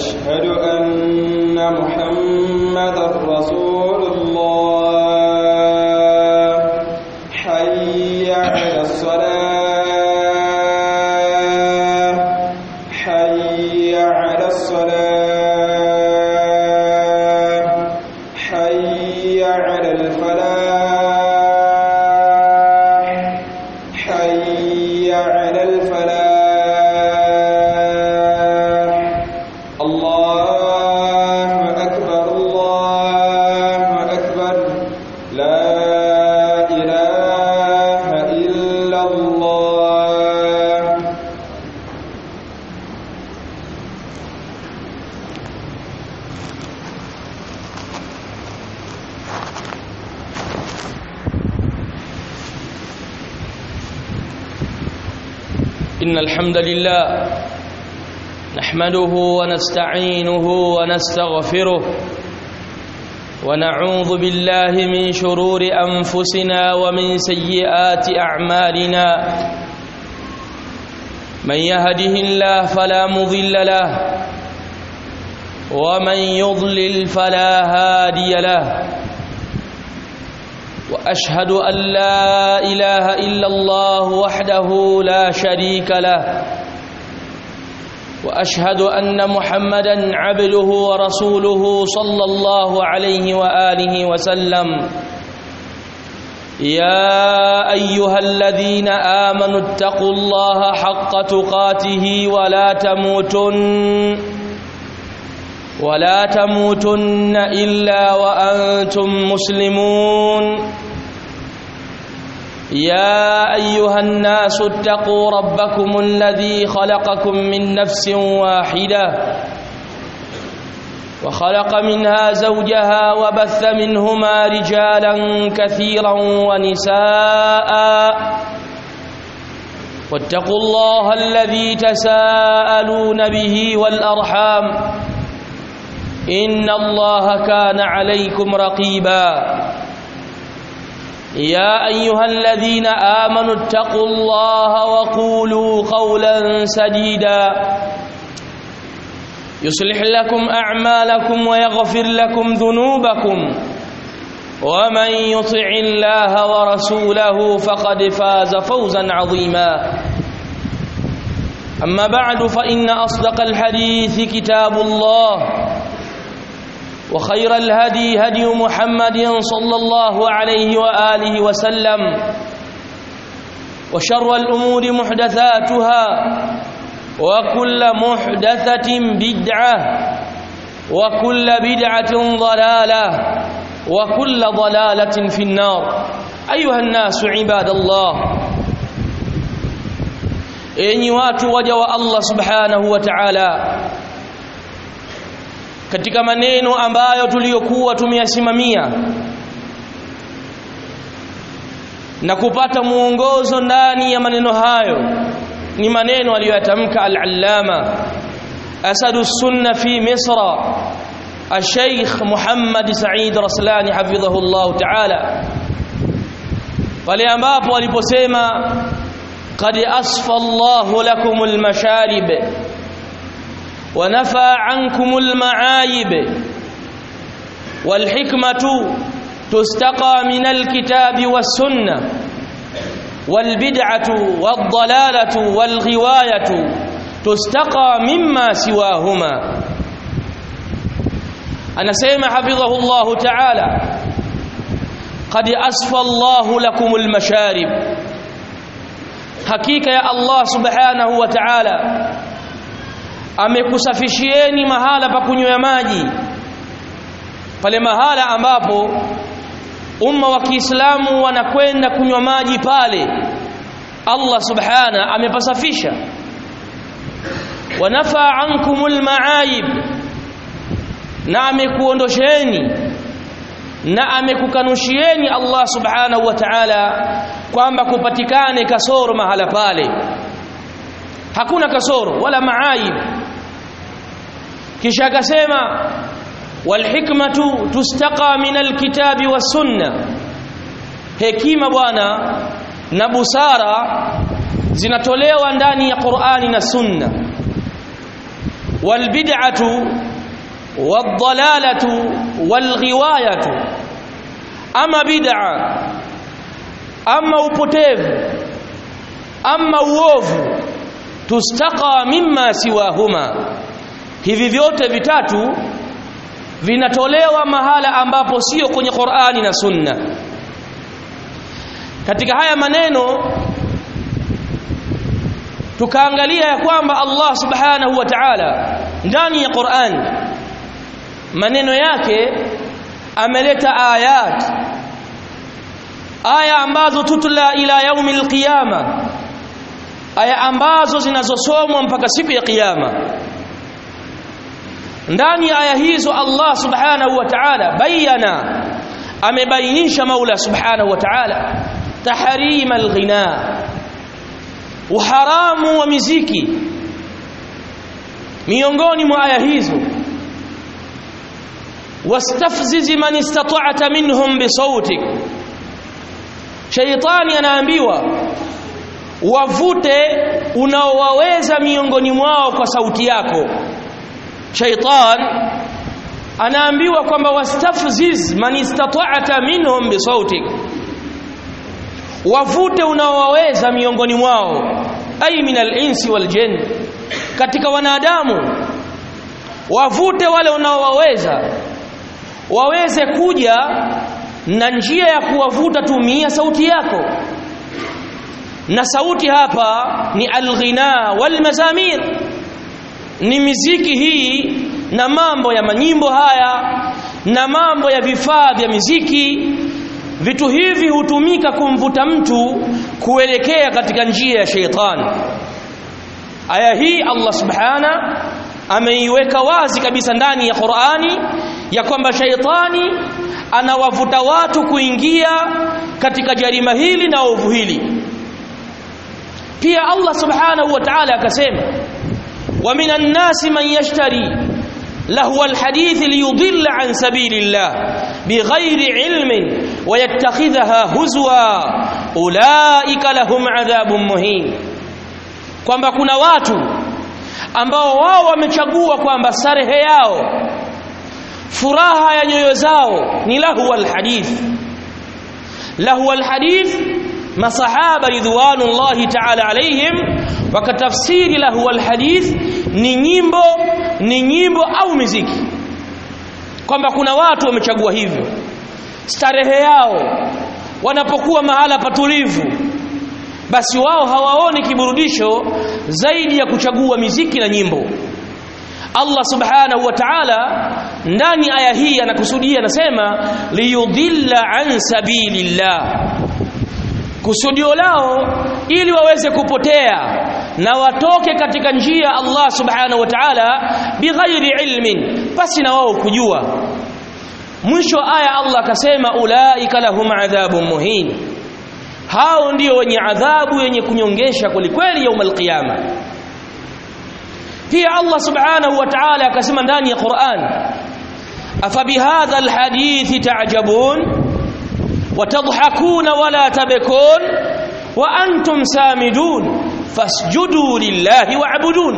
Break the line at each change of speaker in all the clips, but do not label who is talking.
أشهد أن محمدا رسول الله حي على الصلاة حي على الصلاة حي على الفلاح حي على الفلاح الله أكبر الله أكبر لا إله إلا الله
إن الحمد لله نحمده ونستعينه ونستغفره ونعوذ بالله من شرور أنفسنا ومن سيئات أعمالنا من يهده الله فلا مضل له ومن يضلل فلا هادي له واشهد ان لا اله الا الله وحده لا شريك له واشهد ان محمدا عبده ورسوله صلى الله عليه واله وسلم يا ايها الذين امنوا اتقوا الله حق تقاته ولا تموتن ولا تموتن الا وانتم مسلمون يا ايها الناس اتقوا ربكم الذي خلقكم من نفس واحده وخلق منها زوجها وبث منهما رجالا كثيرا ونساء واتقوا الله الذي تساءلون به والارحام ان الله كان عليكم رقيبا يا ايها الذين امنوا اتقوا الله وقولوا قولا سديدا يصلح لكم اعمالكم ويغفر لكم ذنوبكم ومن يطع الله ورسوله فقد فاز فوزا عظيما اما بعد فان اصدق الحديث كتاب الله وخير الهدي هدي محمد صلى الله عليه واله وسلم وشر الامور محدثاتها وكل محدثه بدعه وكل بدعه ضلاله وكل ضلاله في النار ايها الناس عباد الله enyi watu waja wa Allah subhanahu wa ta'ala katika maneno ambayo tuliyokuwa tumeyasimamia na kupata muongozo ndani ya maneno hayo ni maneno aliyoyatamka al-allama asadu sunna fi misra الشيخ محمد سعيد رسلاني حفظه الله تعالى pale ambapo aliposema qad asfa Allahu lakumul masharib ونفى عنكم المعايب والحكمة تستقى من الكتاب والسنة والبدعة والضلالة والغواية تستقى مما سواهما أنا سيما حفظه الله تعالى قد أسفى الله لكم المشارب حقيقة يا الله سبحانه وتعالى amekusafishieni mahala pa kunywa maji pale mahala ambapo umma wa Kiislamu wanakwenda kunywa maji pale Allah subhana amepasafisha wanafa ankumul maaib na amekuondosheni na amekukanushieni Allah subhanahu wa ta'ala kwamba kupatikane kasoro mahala pale hakuna kasoro wala maaib kisha akasema walhikmatu tustaqa min alkitabi wasunna hekima bwana na busara zinatolewa ndani ya Qur'ani na Sunna walbid'atu wadhalalatu walghiwayatu ama bid'a ama upotevu ama uovu tustaqa mimma siwahuma hivi vyote vitatu vinatolewa mahala ambapo sio kwenye Qur'ani na Sunna katika haya maneno tukaangalia ya kwamba Allah subhanahu wa ta'ala ndani ya Qur'an maneno yake ameleta ayat aya ambazo tutla ila yaumil qiyama aya ambazo zinazosomwa mpaka siku ya kiyama ndani ya aya hizo Allah subhanahu wa ta'ala bayana amebainisha Maula subhanahu wa ta'ala tahrima alghina uharamu wa miziki miongoni mwa aya hizo wastafziz man istata'ta minhum bisautik shaytani anaambiwa wavute unaowaweza miongoni mwao kwa sauti yako shaytan anaambiwa kwamba wastafziz man istata'ta minhum bisautik wavute unaowaweza miongoni mwao ay min al-insi wal jinn katika wanadamu wavute wale unaowaweza waweze kuja na njia ya kuwavuta tumia sauti yako na sauti hapa ni alghina wal mazamir ni miziki hii na mambo ya manyimbo haya na mambo ya vifaa vya miziki vitu hivi hutumika kumvuta mtu kuelekea katika njia ya sheitani aya hii Allah subhana ameiweka wazi kabisa ndani ya Qur'ani ya kwamba sheitani anawavuta watu kuingia katika jarima hili na ovu hili pia Allah subhanahu wa ta'ala akasema wa minan nasi man yashtari lahu alhadith liyudilla an sabilillah bighairi ilmin wayattakhidhaha huzwa ulaika lahum adhabun muhin kwamba kuna watu ambao wao wamechagua kwamba starehe yao furaha ya nyoyo zao ni lahu alhadith lahu alhadith masahaba ridwanullahi ta'ala alaihim wakatafsiri lahu alhadith ni nyimbo ni nyimbo au muziki kwamba kuna watu wamechagua hivyo starehe yao wanapokuwa mahala patulivu basi wao hawaoni kiburudisho zaidi ya kuchagua miziki na nyimbo Allah subhanahu wa ta'ala ndani aya hii anakusudia anasema liyudilla an sabilillah kusudio lao ili waweze kupotea na watoke katika njia Allah subhanahu wa ta'ala bighairi ilmin basi na wao kujua mwisho aya Allah akasema ulaika lahum adhabun muhin hao ndio wenye adhabu yenye kunyongesha kwelikweli yaumul qiyama pia Allah subhanahu wa ta'ala akasema ndani ya Qur'an afabihadha alhadithi ta'jabun وتضحكون ولا تبكون وأنتم سامدون فاسجدوا لله واعبدون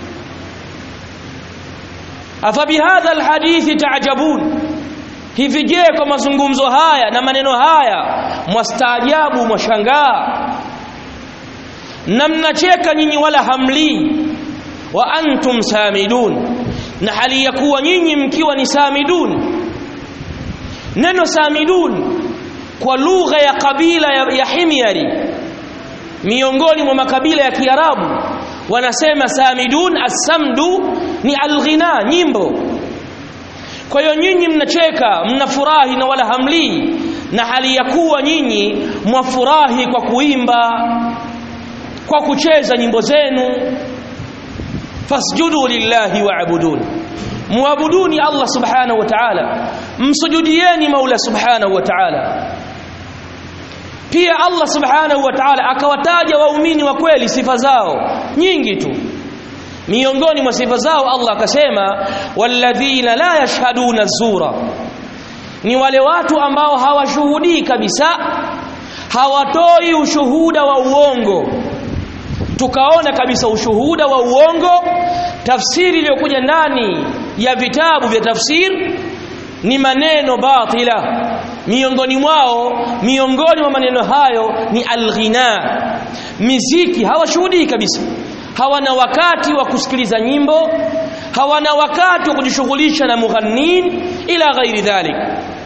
أفبهذا الحديث تعجبون hivi je kwa mazungumzo haya na maneno haya mwastaajabu mwashangaa na mnacheka nyinyi wala hamlii wa antum samidun na hali ya kuwa nyinyi mkiwa ni samidun neno samidun kwa lugha ya kabila ya, ya Himyari miongoni mwa makabila ya Kiarabu wanasema samidun as-samdu ni alghina nyimbo kwa hiyo nyinyi mnacheka mnafurahi na wala hamlii na hali ya kuwa nyinyi mwafurahi kwa kuimba kwa kucheza nyimbo zenu fasjudu lillahi wa'budun muabuduni Allah subhanahu wa ta'ala msujudieni Maula subhanahu wa ta'ala pia Allah subhanahu wa ta'ala akawataja waumini wa kweli sifa zao nyingi tu miongoni mwa sifa zao Allah akasema walladhina la yashhaduna zura ni wale watu ambao hawashuhudii kabisa hawatoi ushuhuda wa uongo tukaona kabisa ushuhuda wa uongo tafsiri iliyokuja ndani ya vitabu vya tafsir ni maneno batila miongoni mwao miongoni mwa maneno hayo ni alghina miziki hawashuhudii kabisa hawana wakati wa kusikiliza nyimbo hawana wakati wa kujishughulisha na mughannin ila ghairi dhalik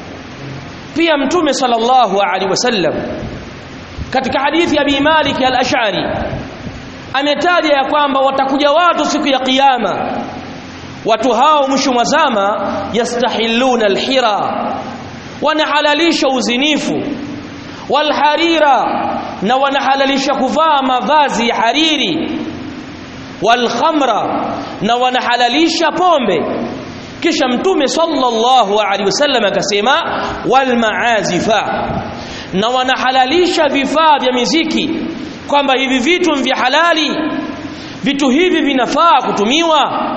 pia mtume sallallahu alaihi wasallam katika hadithi ya Abi Malik al-Ash'ari ametaja ya kwamba watakuja watu siku ya kiyama watu hao mwisho mwa zama yastahilluna alhira wanahalalisha uzinifu walharira na wanahalalisha kuvaa mavazi ya hariri walkhamra na wanahalalisha pombe kisha mtume sallallahu alaihi wasallam akasema walmaazifa na wanahalalisha vifaa vya miziki kwamba hivi vitu vya halali vitu hivi vinafaa kutumiwa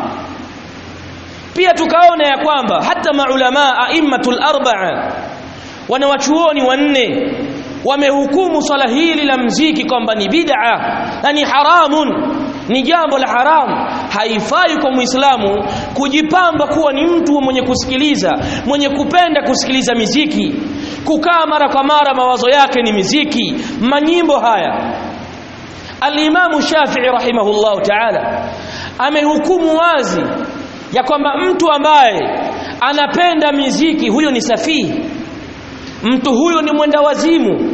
pia tukaona ya kwamba hata maulama aimmatul arba'a wanawachuoni wanne wamehukumu swala hili la mziki kwamba ni bid'a na ni haramun ni jambo la haramu haifai kwa muislamu kujipamba kuwa ni mtu mwenye kusikiliza mwenye kupenda kusikiliza miziki kukaa mara kwa mara mawazo yake ni miziki manyimbo haya Al-Imamu Shafi'i rahimahullahu ta'ala amehukumu wazi ya kwamba mtu ambaye anapenda miziki huyo ni safihi mtu huyo ni mwenda wazimu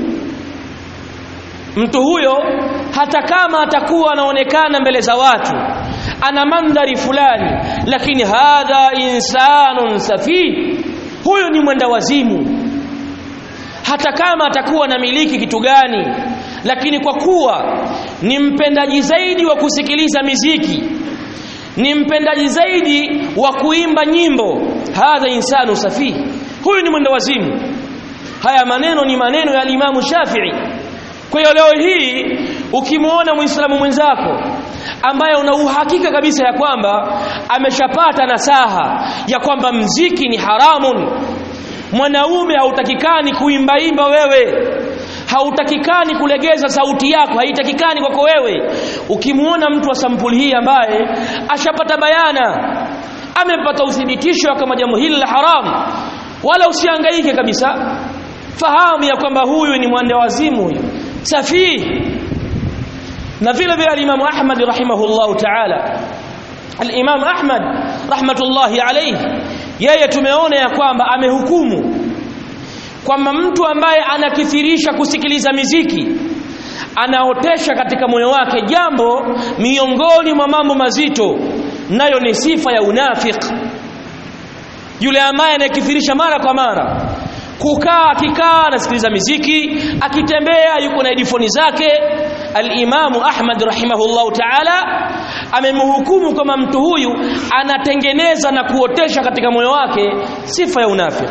mtu huyo hata kama atakuwa anaonekana mbele za watu ana mandhari fulani lakini hadha insanun safi huyo ni mwenda wazimu hata kama atakuwa na miliki kitu gani lakini kwa kuwa ni mpendaji zaidi wa kusikiliza miziki ni mpendaji zaidi wa kuimba nyimbo hadha insanu safi huyu ni mwenda wazimu haya maneno ni maneno ya Imamu Shafi'i kwa hiyo leo hii ukimwona Muislamu mwenzako ambaye una uhakika kabisa ya kwamba ameshapata nasaha ya kwamba mziki ni haramun mwanaume hautakikani kuimbaimba wewe hautakikani kulegeza sauti yako haitakikani kwako wewe ukimwona mtu wa sampuli hii ambaye ashapata bayana amepata uthibitisho kama jambo hili la haramu wala usihangaike kabisa fahamu ya kwamba huyu ni mwende wazimu huyu safihi na vile vile al-Imam Ahmad rahimahullahu ta'ala al-Imam Ahmad rahmatullahi alayhi yeye tumeona ya kwamba amehukumu kwamba mtu ambaye anakithirisha kusikiliza miziki anaotesha katika moyo wake jambo miongoni mwa mambo mazito nayo ni sifa ya unafik yule ambaye anakithirisha mara kwa mara kukaa akikaa anasikiliza miziki akitembea yuko na headphone zake al-Imamu Ahmad rahimahullahu ta'ala amemhukumu kama mtu huyu anatengeneza na kuotesha katika moyo wake sifa ya unafiki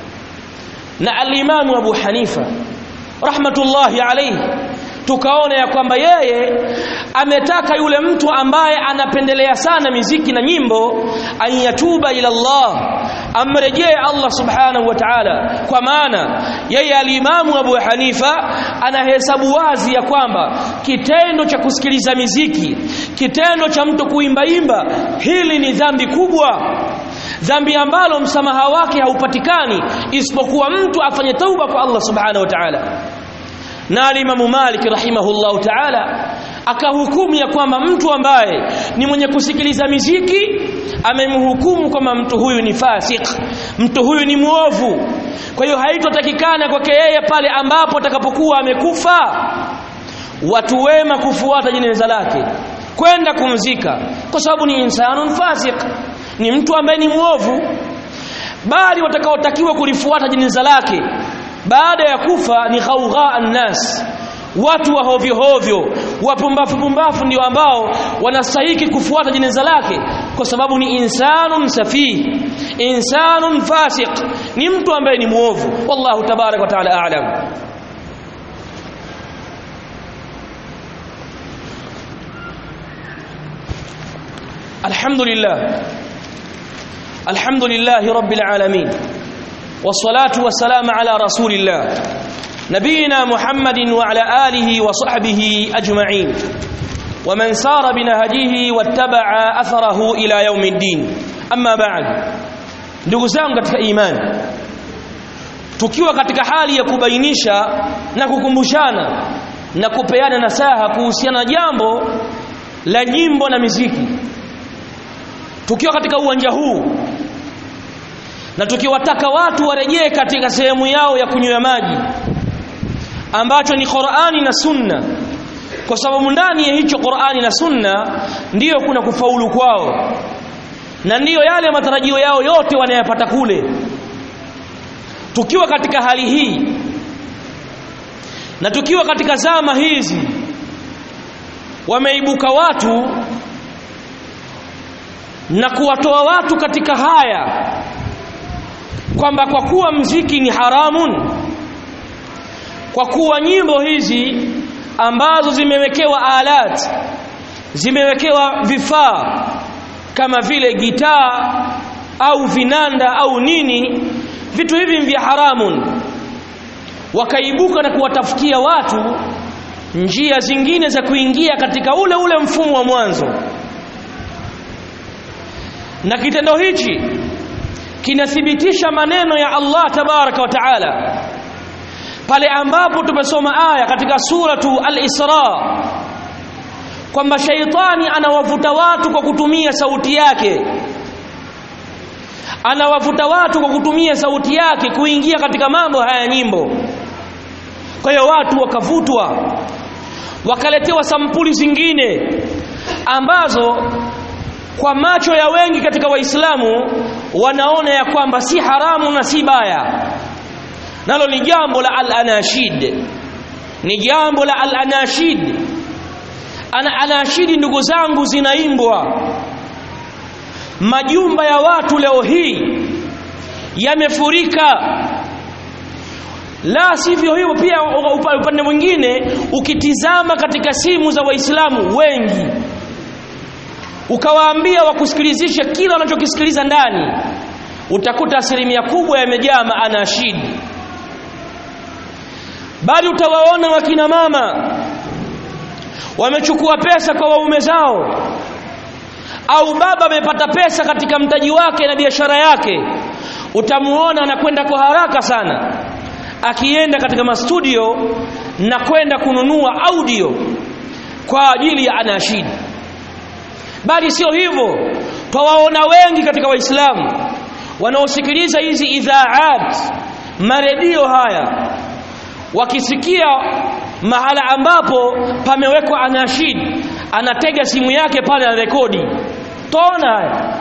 na al-Imamu Abu Hanifa rahmatullahi alayhi tukaona ya kwamba yeye ametaka yule mtu ambaye anapendelea sana miziki na nyimbo ayatuba ila Allah amrejee Allah subhanahu wa ta'ala kwa maana yeye alimamu Abu Hanifa anahesabu wazi ya kwamba kitendo cha kusikiliza miziki kitendo cha mtu kuimbaimba hili ni dhambi kubwa dhambi ambalo msamaha wake haupatikani isipokuwa mtu afanye tauba kwa Allah subhanahu wa ta'ala na alimamu Malik rahimahullahu ta'ala akahukumu ya kwamba mtu ambaye ni mwenye kusikiliza miziki amemhukumu kwamba mtu huyu ni fasik mtu huyu ni muovu kwa hiyo haitotakikana kwake yeye pale ambapo atakapokuwa amekufa watu wema kufuata jeneza lake kwenda kumzika kwa sababu ni insanun fasik ni mtu ambaye ni muovu bali watakaotakiwa kulifuata jeneza lake baada ya kufa ni ghaugha annas watu wa hovyo hovyo wapumbafu pumbafu ndio ambao wanastahiki kufuata jeneza lake kwa sababu ni insanun safih insanun fasiq ni mtu ambaye ni muovu wallahu tabarak wa taala a'lam alhamdulillah alhamdulillah rabbil alamin والصلاه والسلام على رسول الله نبينا محمد وعلى آله وصحبه أجمعين ومن سار بنهجه واتبع أثره إلى يوم الدين أما بعد ndugu zangu katika imani tukiwa katika hali ya kubainisha na kukumbushana na kupeana nasaha kuhusiana na jambo la nyimbo na miziki tukiwa katika uwanja huu na tukiwataka watu warejee katika sehemu yao ya kunywa maji ambacho ni Qur'ani na Sunna kwa sababu ndani ya hicho Qur'ani na Sunna ndiyo kuna kufaulu kwao na ndiyo yale matarajio yao yote wanayapata kule tukiwa katika hali hii na tukiwa katika zama hizi wameibuka watu na kuwatoa watu katika haya kwamba kwa kuwa mziki ni haramun kwa kuwa nyimbo hizi ambazo zimewekewa alat zimewekewa vifaa kama vile gitaa au vinanda au nini vitu hivi vya haramun wakaibuka na kuwatafutia watu njia zingine za kuingia katika ule ule mfumo wa mwanzo na kitendo hichi kinathibitisha maneno ya Allah tabaraka wa taala pale ambapo tumesoma aya katika suratu al-Isra kwamba shaitani anawavuta watu kwa kutumia sauti yake anawavuta watu kwa kutumia sauti yake kuingia katika mambo haya nyimbo kwa hiyo watu wakavutwa wakaletewa sampuli zingine ambazo kwa macho ya wengi katika waislamu wanaona ya kwamba si haramu na si baya nalo ni jambo la al-anashid ni jambo la al-anashid ana anashidi ndugu zangu zinaimbwa majumba ya watu leo hii yamefurika la sivyo hivyo pia upande mwingine ukitizama katika simu za waislamu wengi ukawaambia wakusikilizishe kila wanachokisikiliza ndani utakuta asilimia kubwa yamejaa maanashidi bali utawaona wakina mama wamechukua pesa kwa waume zao au baba amepata pesa katika mtaji wake na biashara yake utamuona anakwenda kwa haraka sana akienda katika mastudio na kwenda kununua audio kwa ajili ya anashid bali sio hivyo twawaona wengi katika waislamu wanaosikiliza hizi idhaat maredio haya wakisikia mahala ambapo pamewekwa anashid anatega simu yake pale na rekodi tona haya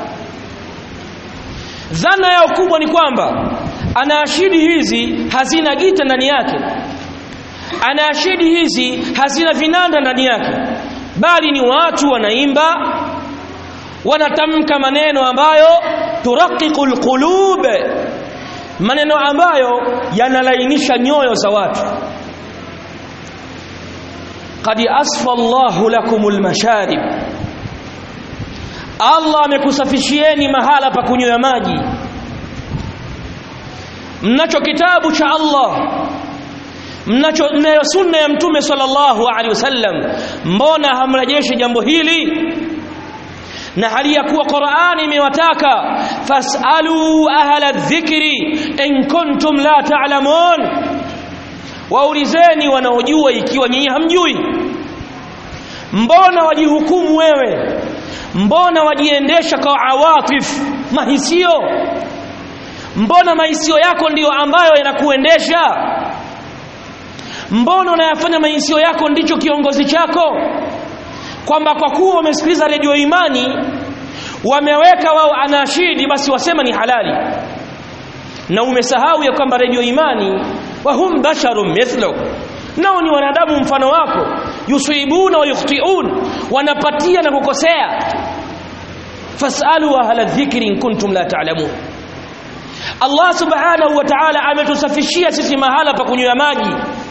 dhana yao kubwa ni kwamba anashidi hizi hazina gita ndani yake anashidi hizi hazina vinanda ndani yake bali ni watu wanaimba wanatamka maneno ambayo turaqiqul qulub maneno ambayo yanalainisha nyoyo za watu qad asfa Allahu lakumul masharib Allah amekusafishieni mahala pa kunywa maji mnacho kitabu cha Allah mnacho mnayo sunna ya mtume sallallahu alaihi wasallam mbona hamrejeshi jambo hili na hali ya kuwa Qur'ani imewataka fasalu ahla dhikri in kuntum la ta'lamun waulizeni wanaojua ikiwa nyinyi hamjui mbona wajihukumu wewe mbona wajiendesha kwa awatif mahisio mbona mahisio yako ndiyo ambayo yanakuendesha mbona unayafanya mahisio yako ndicho kiongozi chako kwamba kwa kuwa wamesikiliza redio imani wameweka wao anashidi basi wasema ni halali na umesahau ya kwamba redio imani wahum basharun mithluk nao ni wanadamu mfano wako yusibuna wa yukhtiun wanapatia na kukosea fasalu ahla dhikri in kuntum la ta'lamun Allah subhanahu wa ta'ala ametusafishia sisi mahala pa kunywa maji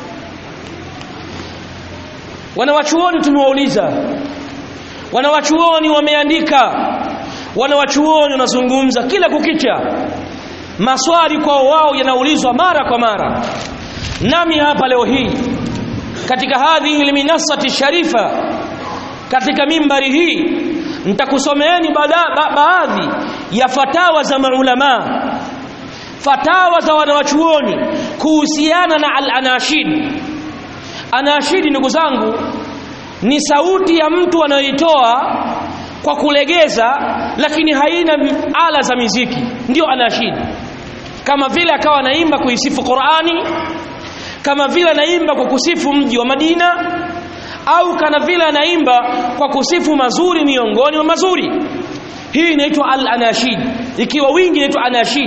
wanawachuoni tumewauliza wanawachuoni wameandika wanawachuoni wanazungumza kila kukicha maswali kwa wao yanaulizwa mara kwa mara nami hapa leo hii katika hadhihi alminasati sharifa katika mimbari hii nitakusomeeni ba baadhi ya fatawa za maulama fatawa za wanawachuoni kuhusiana na al-anashid anashidi ndugu zangu ni sauti ya mtu anayoitoa kwa kulegeza lakini haina ala za miziki ndio anashid kama vile akawa anaimba kuisifu Qur'ani kama vile anaimba kwa kusifu mji wa Madina au kana vile anaimba kwa kusifu mazuri miongoni mwa mazuri hii inaitwa al-anashid ikiwa wingi inaitwa anashid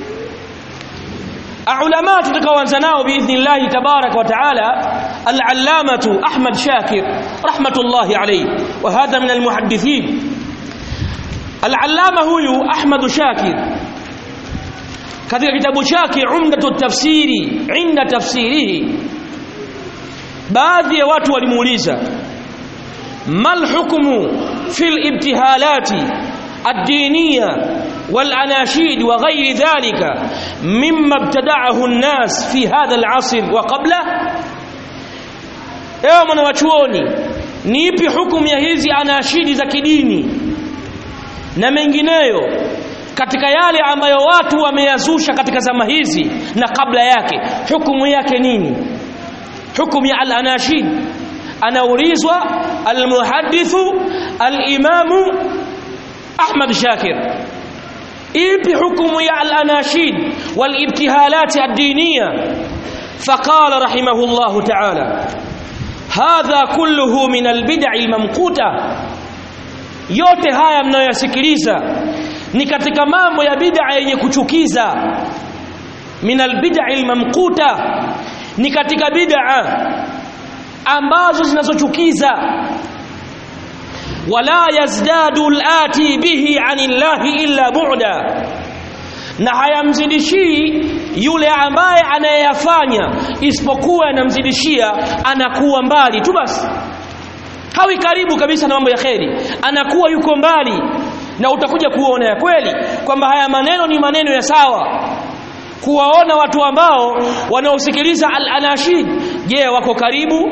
علماء tutakaoanza nao biidhnillah tabarak wa taala al-allamatu Ahmad Shakir rahmatullahi alayhi wa hadha min al-muhaddithin al-allama huyu Ahmad Shakir katika kitabu chake Umdatu tafsiri inda tafsirihi baadhi ya watu walimuuliza mal hukmu fil ibtihalati ad-diniyya والأناشيد وغير ذلك مما ابتدعه الناس في هذا العصر وقبله ewe mwanawachuoni ni ipi hukumu ya hizi anashidi za kidini na mengineyo katika yale ambayo watu wameyazusha katika zama hizi na kabla yake hukumu yake nini hukumu ya al-anashid anaulizwa al-muhaddithu al-imamu Ahmad Shakir ipi hukumu ya al-anashid wal-ibtihalat ad-diniya faqala rahimahullah ta'ala hadha kulluhu min al-bid'i al-mamquta yote haya mnayoyasikiliza ni katika mambo ya bid'a yenye kuchukiza min al-bid'i al-mamquta ni katika bid'a ambazo zinazochukiza wala yazdadu al-ati bihi anillahi illa bu'da na hayamzidishii yule ambaye anayeyafanya isipokuwa anamzidishia anakuwa mbali tu basi hawi karibu kabisa na mambo ya kheri anakuwa yuko mbali na utakuja kuona ya kweli kwamba haya maneno ni maneno ya sawa kuwaona watu ambao wanaosikiliza al-anashid je wako karibu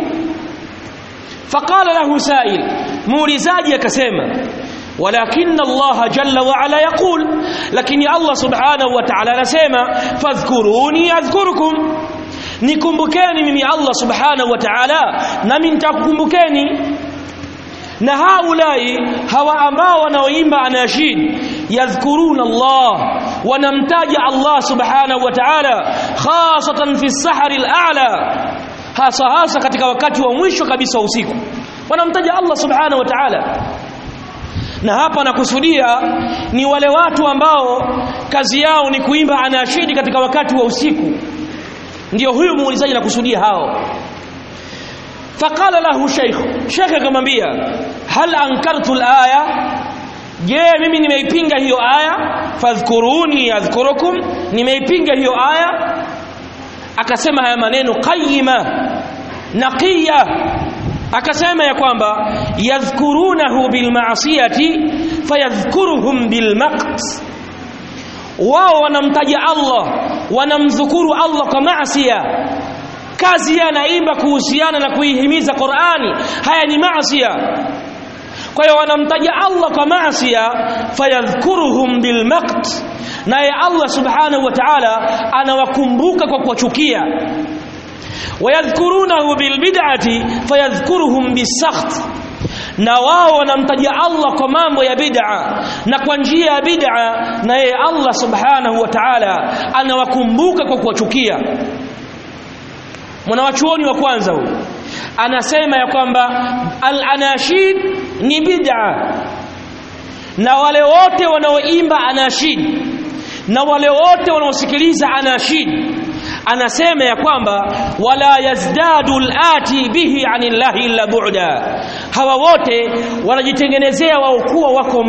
faqala lahu sa'il muulizaji akasema walakin Allah jalla wa ala yaqul lakini Allah subhanahu wa ta'ala anasema fadhkuruni adhkurukum nikumbukeni mimi Allah subhanahu wa ta'ala nami nitakukumbukeni na haulai hawa ambao wanaoimba anashid yadhkuruna Allah wanamtaja Allah subhanahu wa ta'ala khasatan fi sahari al-a'la hasa hasa katika wakati wa mwisho kabisa usiku wanamtaja Allah subhanahu wa ta'ala na hapa nakusudia ni wale watu ambao kazi yao ni kuimba anashidi katika wakati wa usiku ndio huyu muulizaji nakusudia hao faqala lahu shaykh shaykh akamwambia hal ankartu alaya je mimi nimeipinga hiyo aya fadhkuruni adhkurukum nimeipinga hiyo aya akasema haya maneno qayyima naqiya akasema ya kwamba yadhkurunahu bilmaasiyati fayadhkuruhum bilmaqt wao wanamtaja Allah wanamdhukuru Allah kwa maasiya kazi anaimba kuhusiana na kuihimiza Qur'ani haya ni maasiya kwa hiyo wanamtaja Allah kwa maasiya fayadhkuruhum bilmaqt naye Allah subhanahu wa ta'ala anawakumbuka kwa kuwachukia wayadhkurunahu bilbid'ati fayadhkuruhum bisakht na wao wanamtaja Allah kwa mambo ya bid'a na kwa njia ya bid'a na yeye Allah subhanahu wa ta'ala anawakumbuka kwa kuwachukia mwanawachuoni wa kwanza huyu anasema ya kwamba al-anashid ni bid'a na wale wote wanaoimba anashid na wale wote wanaosikiliza anashid anasema ya kwamba wala yazdadu al-ati bihi anillahi illa bu'da hawa wote wanajitengenezea wao kuwa wako